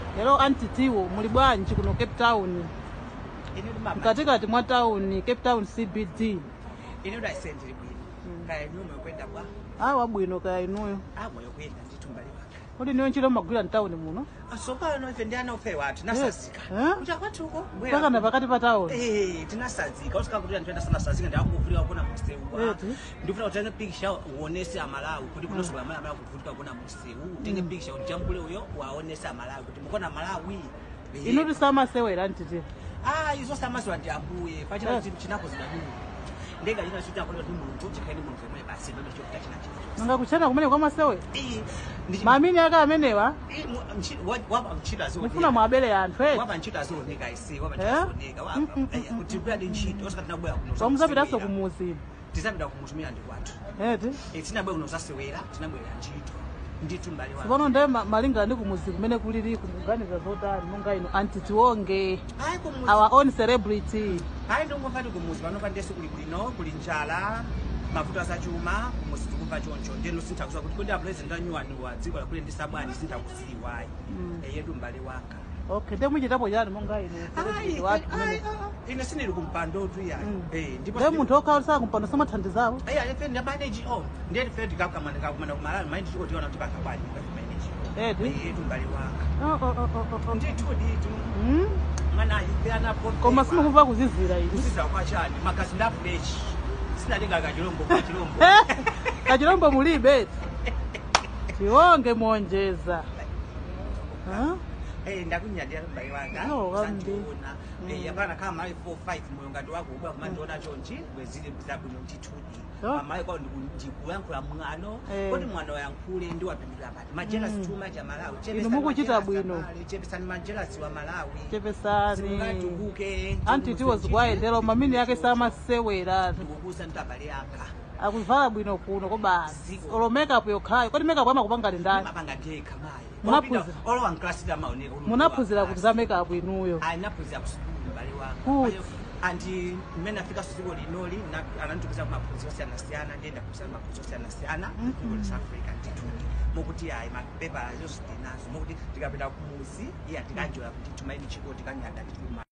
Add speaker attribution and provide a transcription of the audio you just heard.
Speaker 1: lero antitiwo muli bwanji kuno cape town
Speaker 2: ine limama
Speaker 1: mkatikati mwa town cape town cbd
Speaker 2: ine udayisendere bwino kaya niwe mwekwenda bwa
Speaker 1: awa bwino kaya inuyo
Speaker 2: ah mwekwenda ndithumba liwaka
Speaker 1: kodi niyo ntchito mmagwira mtawuni muno
Speaker 2: asopano ife ndiyana ufe wathu tinasazika
Speaker 1: Eh?
Speaker 2: kuti akwathuko
Speaker 1: pakana pakati pa town
Speaker 2: Eh, tinasazika usika kuti anthu enda sanasazika ndakuvulika kuna musewu
Speaker 1: Eti.
Speaker 2: ndifuna utenge pikisha uonese amalawi kuti kunosoka amalawi amalawi kuvutika kuna musewu utenge pikisha ujambule uyo waonese amalawi kuti mukona malawi Eh.
Speaker 1: inu tisamasewera ntiti
Speaker 2: ah izo samaziwa ndi ambuye pachina
Speaker 1: Yes.
Speaker 2: chinthu chinapo zidadulu ndenga china chiti akola ndi mulungu chikaini mulungu yemwe basi ndobe chokuta china chinthu
Speaker 1: nanga kuchena kumene kwamasewera
Speaker 2: Eh, ndi-
Speaker 1: mamini ake amenewa
Speaker 2: Eh, mu- mchi- wa- wapa ntchito azioneka.
Speaker 1: mufuna mwabere anthu eti
Speaker 2: wapa ntchito azioneka isi wapa
Speaker 1: Eh?
Speaker 2: ntchito azioneka
Speaker 1: Mm, mm,
Speaker 2: wapa Eh, kuti kuyadi ntchito osati tinabwera kuno
Speaker 1: wamuzapitanso
Speaker 2: zasewera.
Speaker 1: kumuzi
Speaker 2: tisapita kumutumira ndi kwathu
Speaker 1: eti
Speaker 2: Eh, tinabwera kuno zasewera tinabwera ntchito ndithu mbali wa
Speaker 1: tsopano nde ma- malingana ndi kumuzi kumene kulili kukuganiza zotani monga ino antitiwonge
Speaker 2: hayi kumuzi
Speaker 1: our own celebrity
Speaker 2: hayi ndongomva ti kumuzi panopa ndesi kuli bwino kuli njala mavuto asachuma kumuzi tikumva choncho ndeno sinthakuziwa kuti kodi apresident anyuwani wa dziko lakule ndisabwani sinthakuziwayi yedu mbali wanga
Speaker 1: okay nde muchitapo chani monga ino celebrity wathu kumene
Speaker 2: ine sinili kumpandotu yayi
Speaker 1: Mm.
Speaker 2: Eh, ndipo
Speaker 1: nde
Speaker 2: sindi-
Speaker 1: munthu okhaulisa kumpando samathandizawo
Speaker 2: Eya, ife ndamanage on ndiye fe ndikakamana kakumana kumala maindi chiko tiona kuti pakabali manage
Speaker 1: eti
Speaker 2: yedu mbali wanga
Speaker 1: Oh, oh, oh, oh, oh.
Speaker 2: ndithu ditu
Speaker 1: Mm?
Speaker 2: mwana ife anapo
Speaker 1: koma simukumva kuzizira ili
Speaker 2: kusiza kwachani magazi ndafulechi sinalinga kachilombo kachilombo
Speaker 1: kachilombo mulibe eti tiwonge monjeza Huh?
Speaker 2: Eh, ndakunyadira mbali wanga
Speaker 1: No, kambi.
Speaker 2: sandiona Eh, yapana kama mali 4 5 moyo ngati wako uba kumandiona chonchi bwezili zabwino ndithudi
Speaker 1: Oh.
Speaker 2: amayi kwa ndikuyankhula mwano
Speaker 1: Eh.
Speaker 2: kodi mwana wayankhule ndi wapindula pati majelas
Speaker 1: Mm.
Speaker 2: chuma cha malawi
Speaker 1: Inu mukuchita bwino.
Speaker 2: chepesani majelasi wa malawi
Speaker 1: chepesani
Speaker 2: simungatukuke
Speaker 1: antitiwo zikwayendera mamini yake samasewera
Speaker 2: ndikukusa ndabale yaka
Speaker 1: akuvala bwino kuno kobasi
Speaker 2: Ziko.
Speaker 1: olo makeup yokhayo kodi makeup amakupanga ndani
Speaker 2: mapanga ndekha mayi
Speaker 1: Munaphunzira?
Speaker 2: olowa nklasida maoneka
Speaker 1: munaphunzira kuti za makeup inuyo
Speaker 2: anaphunzira kusukulu mbali
Speaker 1: Good.
Speaker 2: wanga andi mmene afika suziko linoli na- ananditukisa kumaphunziro osiyana-siyana ndiyenda kupisa maphunziro osiyana-siyana dziko la south africa ndithuti mokuti ayi mapepa yonse tinazo mokuti tikapita kumuzi iya tikanjoya kuti tumaini chiko tikanyada tituma